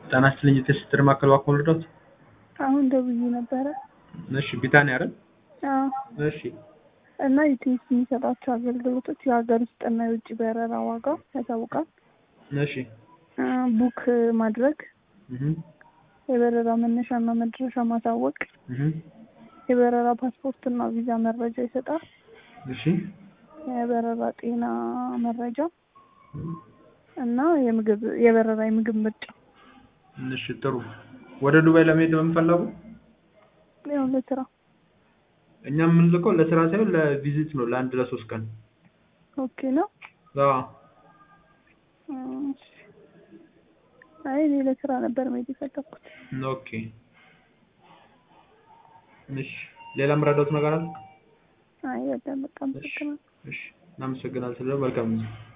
ጤና ይስጥልኝ የትስስር ማዕከል እባክዎ ልርዳዎት? አሁን ደውዬ ነበረ። እሺ ቢታንያ አይደል? አዎ እሺ እና ኢቲኤስ የሚሰጣቸው አገልግሎቶች የሀገር ውስጥና የውጭ በረራ ዋጋ ያሳውቃል። እሺ እ ቡክ ማድረግ፣ እህ የበረራ መነሻና መድረሻ ማሳወቅ፣ እህ የበረራ ፓስፖርትና ቪዛ መረጃ ይሰጣል። እሺ የበረራ ጤና መረጃ እና የምግብ የበረራ የምግብ ምርጫ እሺ ጥሩ። ወደ ዱባይ ለመሄድ በምን ፈለጉ? ያው ለስራ እኛ የምንልከው ለስራ ሳይሆን ለቪዚት ነው፣ ለአንድ ለሶስት ቀን። ኦኬ ነው። አዎ እሺ። አይ እኔ ለስራ ነበር መሄድ የፈለኩት። ኦኬ እሺ። ሌላ የምረዳዎት ነገር አለ? አይ በጣም በጣም አመሰግናለሁ። እሺ እናመሰግናለን። ስለ መልካም ጊዜ